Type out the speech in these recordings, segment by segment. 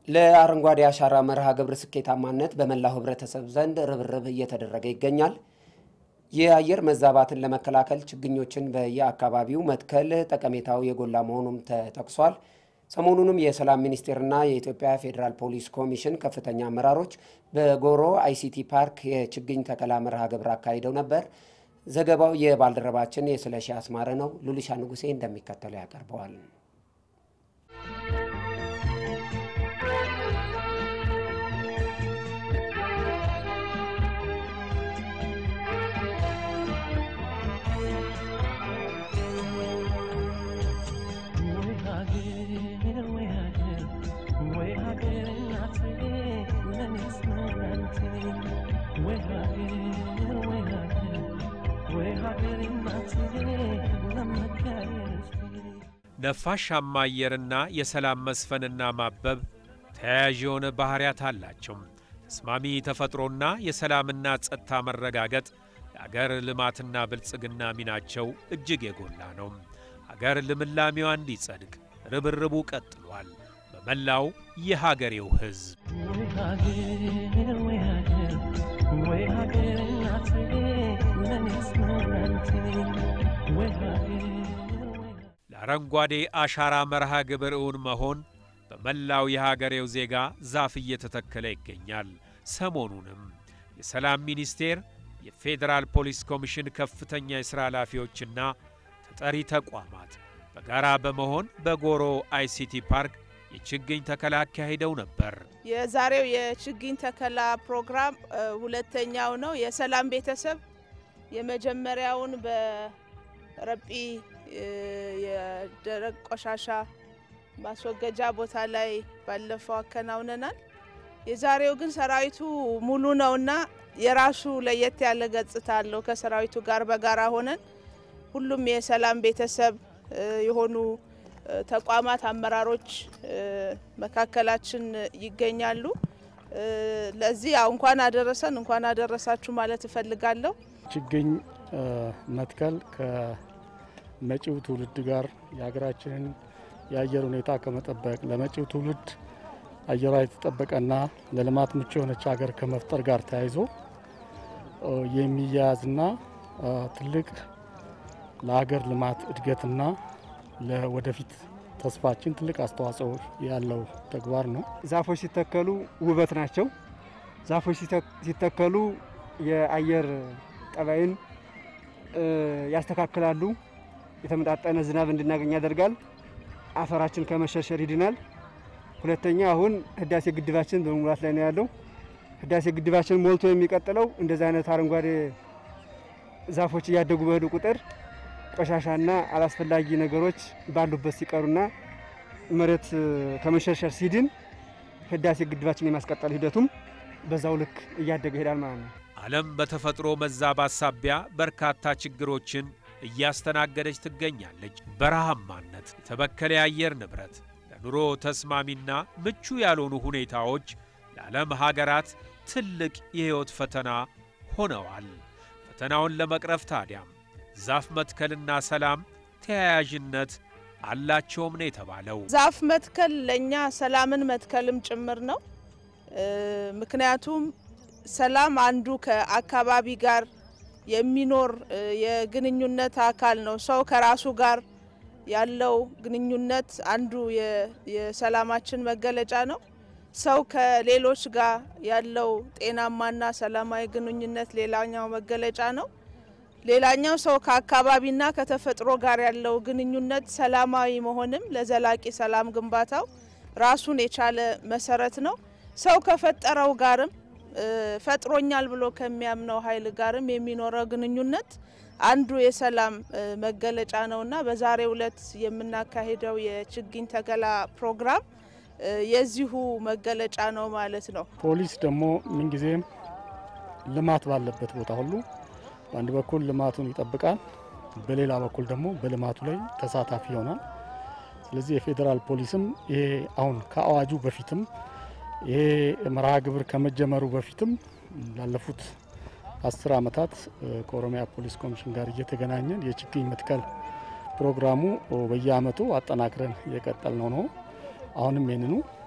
ለአረንጓዴ አሻራ መርሃ ግብር ስኬታማነት በመላው ሕብረተሰብ ዘንድ ርብርብ እየተደረገ ይገኛል። የአየር መዛባትን ለመከላከል ችግኞችን በየአካባቢው መትከል ጠቀሜታው የጎላ መሆኑም ተጠቅሷል። ሰሞኑንም የሰላም ሚኒስቴርና የኢትዮጵያ ፌዴራል ፖሊስ ኮሚሽን ከፍተኛ አመራሮች በጎሮ አይሲቲ ፓርክ የችግኝ ተከላ መርሃ ግብር አካሂደው ነበር። ዘገባው የባልደረባችን የስለሺ አስማረ ነው። ሉሊሻ ንጉሴ እንደሚከተለው ያቀርበዋል። ነፋሻማ አየርና የሰላም መስፈንና ማበብ ተያያዥ የሆነ ባሕርያት አላቸው። ተስማሚ ተፈጥሮና የሰላምና ጸጥታ መረጋገጥ የአገር ልማትና ብልጽግና ሚናቸው እጅግ የጎላ ነው። አገር ልምላሜዋ እንዲጸድቅ ርብርቡ ቀጥሏል። በመላው የሀገሬው ሕዝብ ለአረንጓዴ አሻራ መርሃ ግብር እውን መሆን በመላው የሀገሬው ዜጋ ዛፍ እየተተከለ ይገኛል። ሰሞኑንም የሰላም ሚኒስቴር፣ የፌዴራል ፖሊስ ኮሚሽን ከፍተኛ የሥራ ኃላፊዎችና ተጠሪ ተቋማት በጋራ በመሆን በጎሮ አይሲቲ ፓርክ የችግኝ ተከላ አካሂደው ነበር። የዛሬው የችግኝ ተከላ ፕሮግራም ሁለተኛው ነው። የሰላም ቤተሰብ የመጀመሪያውን በረጲ የደረቅ ቆሻሻ ማስወገጃ ቦታ ላይ ባለፈው አከናውነናል። የዛሬው ግን ሰራዊቱ ሙሉ ነውና የራሱ ለየት ያለ ገጽታ አለው። ከሰራዊቱ ጋር በጋራ ሆነን ሁሉም የሰላም ቤተሰብ የሆኑ ተቋማት አመራሮች መካከላችን ይገኛሉ። ለዚህ ያው እንኳን አደረሰን እንኳን አደረሳችሁ ማለት እፈልጋለሁ። ችግኝ መትከል ከመጪው ትውልድ ጋር የሀገራችንን የአየር ሁኔታ ከመጠበቅ ለመጪው ትውልድ አየሯ የተጠበቀና ለልማት ምቹ የሆነች ሀገር ከመፍጠር ጋር ተያይዞ የሚያያዝና ትልቅ ለሀገር ልማት እድገትና ለወደፊት ተስፋችን ትልቅ አስተዋጽኦ ያለው ተግባር ነው። ዛፎች ሲተከሉ ውበት ናቸው። ዛፎች ሲተከሉ የአየር ጠባይን ያስተካክላሉ። የተመጣጠነ ዝናብ እንድናገኝ ያደርጋል። አፈራችን ከመሸርሸር ይድናል። ሁለተኛ አሁን ህዳሴ ግድባችን በመሙላት ላይ ነው ያለው። ህዳሴ ግድባችን ሞልቶ የሚቀጥለው እንደዚህ አይነት አረንጓዴ ዛፎች እያደጉ በሄዱ ቁጥር ቆሻሻና አላስፈላጊ ነገሮች ባሉበት ሲቀሩና መሬት ከመሸርሸር ሲድን ህዳሴ ግድባችን የማስቀጠል ሂደቱም በዛው ልክ እያደገ ይሄዳል ማለት ነው። ዓለም በተፈጥሮ መዛባት ሳቢያ በርካታ ችግሮችን እያስተናገደች ትገኛለች። በረሃማነት፣ የተበከለ የአየር ንብረት፣ ለኑሮ ተስማሚና ምቹ ያልሆኑ ሁኔታዎች ለዓለም ሀገራት ትልቅ የሕይወት ፈተና ሆነዋል። ፈተናውን ለመቅረፍ ታዲያም ዛፍ መትከልና ሰላም ተያያዥነት አላቸውም ነው የተባለው። ዛፍ መትከል ለእኛ ሰላምን መትከልም ጭምር ነው። ምክንያቱም ሰላም አንዱ ከአካባቢ ጋር የሚኖር የግንኙነት አካል ነው። ሰው ከራሱ ጋር ያለው ግንኙነት አንዱ የሰላማችን መገለጫ ነው። ሰው ከሌሎች ጋር ያለው ጤናማና ሰላማዊ ግንኙነት ሌላኛው መገለጫ ነው። ሌላኛው ሰው ከአካባቢና ከተፈጥሮ ጋር ያለው ግንኙነት ሰላማዊ መሆንም ለዘላቂ ሰላም ግንባታው ራሱን የቻለ መሰረት ነው። ሰው ከፈጠረው ጋርም ፈጥሮኛል ብሎ ከሚያምነው ኃይል ጋርም የሚኖረው ግንኙነት አንዱ የሰላም መገለጫ ነውና በዛሬው ዕለት የምናካሄደው የችግኝ ተከላ ፕሮግራም የዚሁ መገለጫ ነው ማለት ነው። ፖሊስ ደግሞ ምንጊዜም ልማት ባለበት ቦታ ሁሉ በአንድ በኩል ልማቱን ይጠብቃል፣ በሌላ በኩል ደግሞ በልማቱ ላይ ተሳታፊ ይሆናል። ስለዚህ የፌዴራል ፖሊስም ይሄ አሁን ከአዋጁ በፊትም ይሄ መርሃ ግብር ከመጀመሩ በፊትም ላለፉት አስር ዓመታት ከኦሮሚያ ፖሊስ ኮሚሽን ጋር እየተገናኘን የችግኝ መትከል ፕሮግራሙ በየአመቱ አጠናክረን እየቀጠል ነው ነው። አሁንም ይህንኑ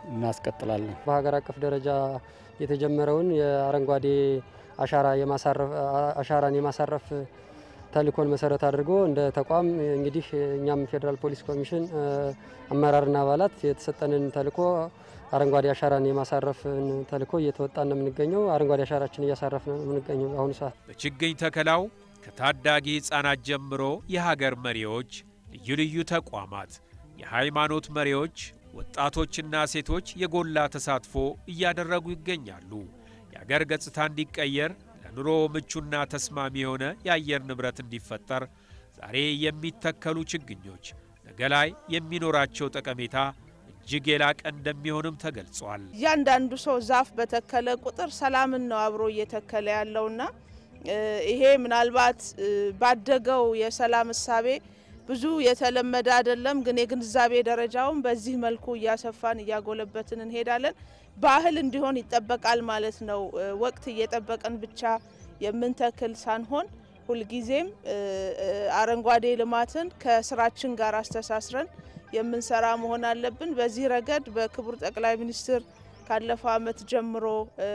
እናስቀጥላለን። በሀገር አቀፍ ደረጃ የተጀመረውን የአረንጓዴ አሻራ አሻራን የማሳረፍ ተልእኮን መሰረት አድርጎ እንደ ተቋም እንግዲህ እኛም ፌዴራል ፖሊስ ኮሚሽን አመራርና አባላት የተሰጠንን ተልእኮ አረንጓዴ አሻራን የማሳረፍን ተልእኮ እየተወጣን ነው የምንገኘው። አረንጓዴ አሻራችን እያሳረፍ ነው የምንገኘው በአሁኑ ሰዓት። በችግኝ ተከላው ከታዳጊ ሕፃናት ጀምሮ የሀገር መሪዎች፣ ልዩ ልዩ ተቋማት፣ የሃይማኖት መሪዎች፣ ወጣቶችና ሴቶች የጎላ ተሳትፎ እያደረጉ ይገኛሉ። የአገር ገጽታ እንዲቀየር ለኑሮ ምቹና ተስማሚ የሆነ የአየር ንብረት እንዲፈጠር ዛሬ የሚተከሉ ችግኞች ነገ ላይ የሚኖራቸው ጠቀሜታ እጅግ የላቀ እንደሚሆንም ተገልጿል። እያንዳንዱ ሰው ዛፍ በተከለ ቁጥር ሰላምን ነው አብሮ እየተከለ ያለውና ይሄ ምናልባት ባደገው የሰላም እሳቤ ብዙ የተለመደ አይደለም፣ ግን የግንዛቤ ደረጃውን በዚህ መልኩ እያሰፋን እያጎለበትን እንሄዳለን። ባህል እንዲሆን ይጠበቃል ማለት ነው። ወቅት እየጠበቀን ብቻ የምንተክል ሳንሆን ሁልጊዜም አረንጓዴ ልማትን ከስራችን ጋር አስተሳስረን የምንሰራ መሆን አለብን። በዚህ ረገድ በክቡር ጠቅላይ ሚኒስትር ካለፈው ዓመት ጀምሮ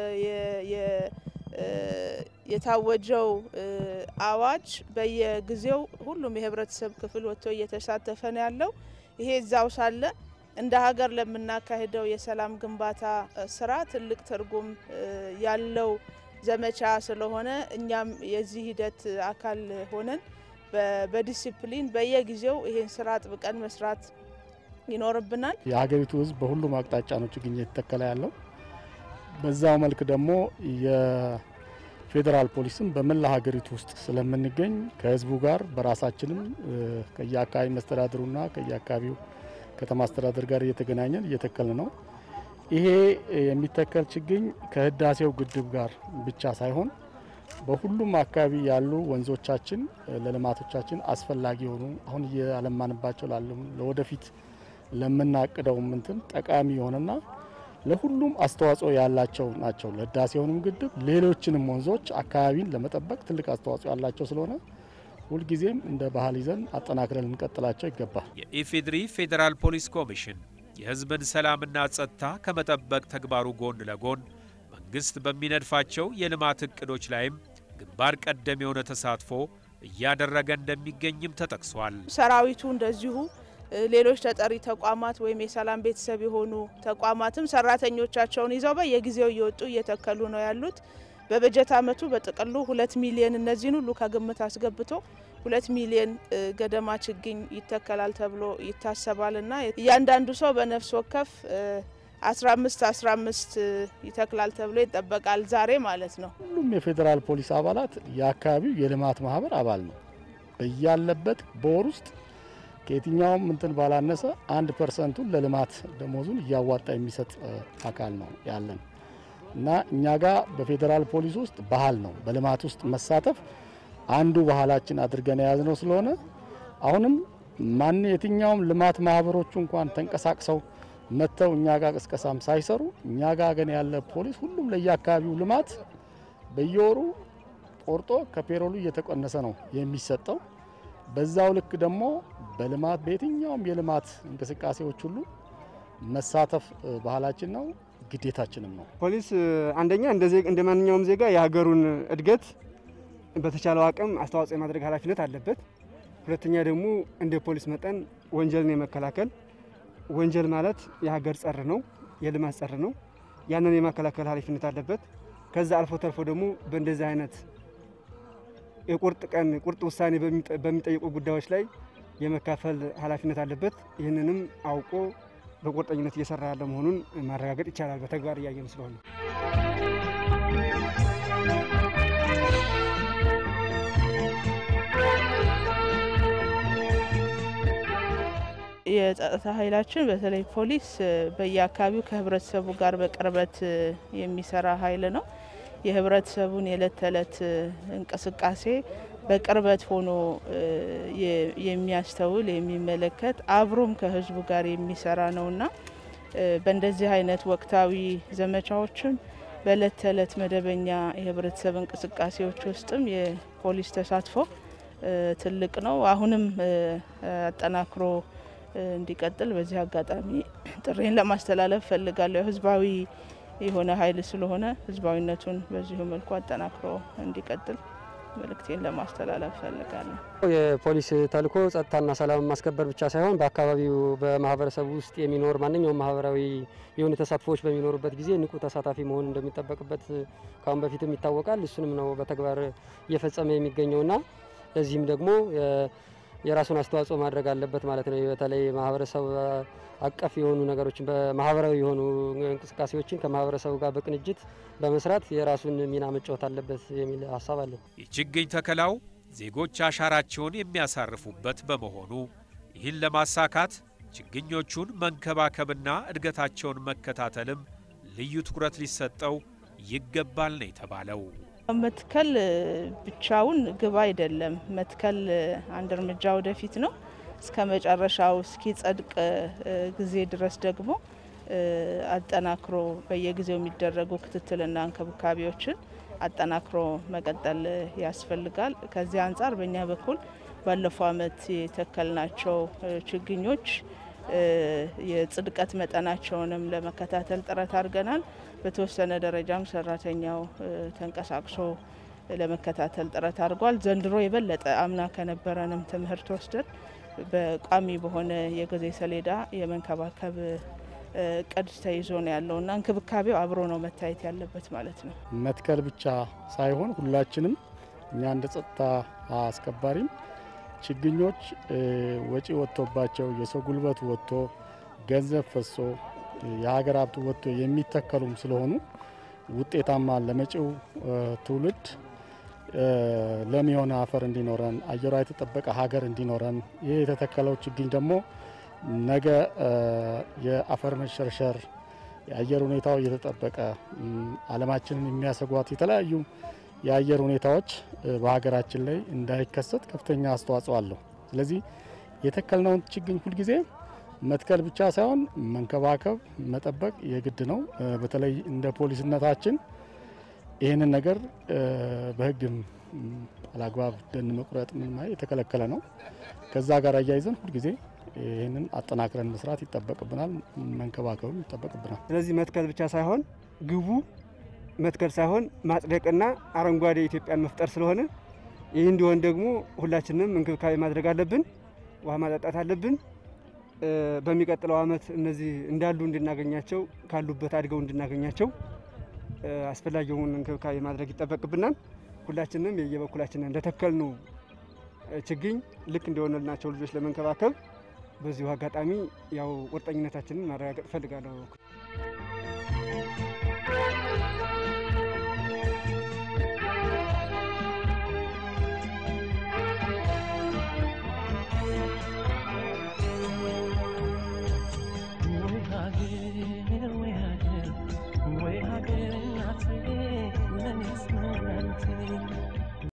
የታወጀው አዋጅ በየጊዜው ሁሉም የህብረተሰብ ክፍል ወጥቶ እየተሳተፈ ነው ያለው። ይሄ እዛው ሳለ እንደ ሀገር ለምናካሄደው የሰላም ግንባታ ስራ ትልቅ ትርጉም ያለው ዘመቻ ስለሆነ እኛም የዚህ ሂደት አካል ሆነን በዲሲፕሊን በየጊዜው ይሄን ስራ አጥብቀን መስራት ይኖርብናል። የሀገሪቱ ህዝብ በሁሉም አቅጣጫ ነው ችግኝ እየተተከለ ያለው። በዛው መልክ ደግሞ የፌዴራል ፖሊስም በመላ ሀገሪቱ ውስጥ ስለምንገኝ ከህዝቡ ጋር በራሳችንም ከየአካባቢ መስተዳድሩና ከየአካባቢው ከተማ አስተዳደር ጋር እየተገናኘን እየተከል ነው። ይሄ የሚተከል ችግኝ ከህዳሴው ግድብ ጋር ብቻ ሳይሆን በሁሉም አካባቢ ያሉ ወንዞቻችን ለልማቶቻችን አስፈላጊ የሆኑ አሁን እያለማንባቸው ላሉ ለወደፊት ለምናቅደው ምንትን ጠቃሚ የሆነና ለሁሉም አስተዋጽኦ ያላቸው ናቸው። ለህዳሴውንም ግድብ ሌሎችንም ወንዞች አካባቢን ለመጠበቅ ትልቅ አስተዋጽኦ ያላቸው ስለሆነ ሁልጊዜም እንደ ባህል ይዘን አጠናክረን ልንቀጥላቸው ይገባል። የኢፌዴሪ ፌዴራል ፖሊስ ኮሚሽን የህዝብን ሰላምና ጸጥታ ከመጠበቅ ተግባሩ ጎን ለጎን መንግስት በሚነድፋቸው የልማት እቅዶች ላይም ግንባር ቀደም የሆነ ተሳትፎ እያደረገ እንደሚገኝም ተጠቅሷል። ሰራዊቱ እንደዚሁ ሌሎች ተጠሪ ተቋማት ወይም የሰላም ቤተሰብ የሆኑ ተቋማትም ሰራተኞቻቸውን ይዘው በየጊዜው እየወጡ እየተከሉ ነው ያሉት። በበጀት ዓመቱ በጥቅሉ ሁለት ሚሊዮን እነዚህን ሁሉ ከግምት አስገብቶ ሁለት ሚሊዮን ገደማ ችግኝ ይተከላል ተብሎ ይታሰባል እና እያንዳንዱ ሰው በነፍስ ወከፍ 15 15 ይተክላል ተብሎ ይጠበቃል ዛሬ ማለት ነው። ሁሉም የፌዴራል ፖሊስ አባላት የአካባቢው የልማት ማህበር አባል ነው። በያለበት በወር ውስጥ ከየትኛውም እንትን ባላነሰ አንድ ፐርሰንቱን ለልማት ደሞዙን እያዋጣ የሚሰጥ አካል ነው ያለን እና እኛ ጋር በፌዴራል ፖሊስ ውስጥ ባህል ነው በልማት ውስጥ መሳተፍ አንዱ ባህላችን አድርገን የያዝነው ስለሆነ አሁንም ማን የትኛውም ልማት ማህበሮቹ እንኳን ተንቀሳቅሰው መጥተው እኛ ጋር ቅስቀሳም ሳይሰሩ እኛ ጋር ግን ያለ ፖሊስ ሁሉም ለየአካባቢው ልማት በየወሩ ቆርጦ ከፔሮሉ እየተቀነሰ ነው የሚሰጠው። በዛው ልክ ደግሞ በልማት በየትኛውም የልማት እንቅስቃሴዎች ሁሉ መሳተፍ ባህላችን ነው፣ ግዴታችንም ነው። ፖሊስ አንደኛ እንደ ማንኛውም ዜጋ የሀገሩን እድገት በተቻለው አቅም አስተዋጽኦ የማድረግ ኃላፊነት አለበት። ሁለተኛ ደግሞ እንደ ፖሊስ መጠን ወንጀልን የመከላከል ወንጀል ማለት የሀገር ጸር ነው፣ የልማት ጸር ነው። ያንን የማከላከል ኃላፊነት አለበት። ከዛ አልፎ ተርፎ ደግሞ በእንደዚህ አይነት የቁርጥ ቀን ቁርጥ ውሳኔ በሚጠይቁ ጉዳዮች ላይ የመካፈል ኃላፊነት አለበት። ይህንንም አውቆ በቁርጠኝነት እየሰራ ያለ መሆኑን ማረጋገጥ ይቻላል፣ በተግባር እያየን ስለሆነ። የጸጥታ ኃይላችን በተለይ ፖሊስ በየአካባቢው ከህብረተሰቡ ጋር በቅርበት የሚሰራ ኃይል ነው። የህብረተሰቡን የዕለት ተዕለት እንቅስቃሴ በቅርበት ሆኖ የሚያስተውል የሚመለከት አብሮም ከህዝቡ ጋር የሚሰራ ነውና በእንደዚህ አይነት ወቅታዊ ዘመቻዎችም በዕለት ተዕለት መደበኛ የህብረተሰብ እንቅስቃሴዎች ውስጥም የፖሊስ ተሳትፎ ትልቅ ነው። አሁንም አጠናክሮ እንዲቀጥል በዚህ አጋጣሚ ጥሬን ለማስተላለፍ ፈልጋለሁ። ህዝባዊ የሆነ ኃይል ስለሆነ ህዝባዊነቱን በዚሁ መልኩ አጠናክሮ እንዲቀጥል መልእክቴን ለማስተላለፍ ፈልጋለሁ። የፖሊስ ተልዕኮ ጸጥታና ሰላም ማስከበር ብቻ ሳይሆን በአካባቢው በማህበረሰቡ ውስጥ የሚኖር ማንኛውም ማህበራዊ የሆኑ ተሳትፎዎች በሚኖሩበት ጊዜ ንቁ ተሳታፊ መሆን እንደሚጠበቅበት ከአሁን በፊትም ይታወቃል። እሱንም ነው በተግባር እየፈጸመ የሚገኘውና ለዚህም ደግሞ የራሱን አስተዋጽኦ ማድረግ አለበት ማለት ነው። በተለይ ማህበረሰብ አቀፍ የሆኑ ነገሮችን በማህበራዊ የሆኑ እንቅስቃሴዎችን ከማህበረሰቡ ጋር በቅንጅት በመስራት የራሱን ሚና መጫወት አለበት የሚል ሀሳብ አለን። የችግኝ ተከላው ዜጎች አሻራቸውን የሚያሳርፉበት በመሆኑ ይህን ለማሳካት ችግኞቹን መንከባከብና እድገታቸውን መከታተልም ልዩ ትኩረት ሊሰጠው ይገባል ነው የተባለው። መትከል ብቻውን ግብ አይደለም። መትከል አንድ እርምጃ ወደፊት ነው። እስከ መጨረሻው እስኪጸድቅ ጊዜ ድረስ ደግሞ አጠናክሮ በየጊዜው የሚደረጉ ክትትልና እንክብካቤዎችን አጠናክሮ መቀጠል ያስፈልጋል። ከዚህ አንጻር በእኛ በኩል ባለፈው ዓመት የተከልናቸው ችግኞች የጽድቀት መጠናቸውንም ለመከታተል ጥረት አድርገናል። በተወሰነ ደረጃም ሰራተኛው ተንቀሳቅሶ ለመከታተል ጥረት አድርጓል። ዘንድሮ የበለጠ አምና ከነበረንም ትምህርት ወስደን በቋሚ በሆነ የጊዜ ሰሌዳ የመንከባከብ እቅድ ተይዞ ነው ያለውና እንክብካቤው አብሮ ነው መታየት ያለበት ማለት ነው። መትከል ብቻ ሳይሆን ሁላችንም እኛ እንደ ጸጥታ አስከባሪም ችግኞች ወጪ ወጥቶባቸው የሰው ጉልበት ወጥቶ ገንዘብ ፈሶ የሀገር ሀብት ወጥቶ የሚተከሉም ስለሆኑ ውጤታማ ለመጪው ትውልድ ለም የሆነ አፈር እንዲኖረን አየሯ የተጠበቀ ሀገር እንዲኖረን ይህ የተተከለው ችግኝ ደግሞ ነገ የአፈር መሸርሸር የአየር ሁኔታው እየተጠበቀ ዓለማችንን የሚያሰጓት የተለያዩ የአየር ሁኔታዎች በሀገራችን ላይ እንዳይከሰት ከፍተኛ አስተዋጽኦ አለው። ስለዚህ የተከልነውን ችግኝ ሁልጊዜ መትከል ብቻ ሳይሆን መንከባከብ፣ መጠበቅ የግድ ነው። በተለይ እንደ ፖሊስነታችን ይህንን ነገር በሕግም አላግባብ ደን መቁረጥ ምን የተከለከለ ነው። ከዛ ጋር አያይዘን ሁልጊዜ ይህንን አጠናክረን መስራት ይጠበቅብናል፣ መንከባከብም ይጠበቅብናል። ስለዚህ መትከል ብቻ ሳይሆን ግቡ መትከል ሳይሆን ማጽደቅና አረንጓዴ ኢትዮጵያን መፍጠር ስለሆነ ይህ እንዲሆን ደግሞ ሁላችንም እንክብካቤ ማድረግ አለብን። ውሃ ማጠጣት አለብን። በሚቀጥለው ዓመት እነዚህ እንዳሉ እንድናገኛቸው ካሉበት አድገው እንድናገኛቸው አስፈላጊውን እንክብካቤ ማድረግ ይጠበቅብናል። ሁላችንም የየበኩላችንን እንደተከልነው ችግኝ ልክ እንደሆነልናቸው ልጆች ለመንከባከብ በዚሁ አጋጣሚ ያው ቁርጠኝነታችንን ማረጋገጥ እፈልጋለሁ።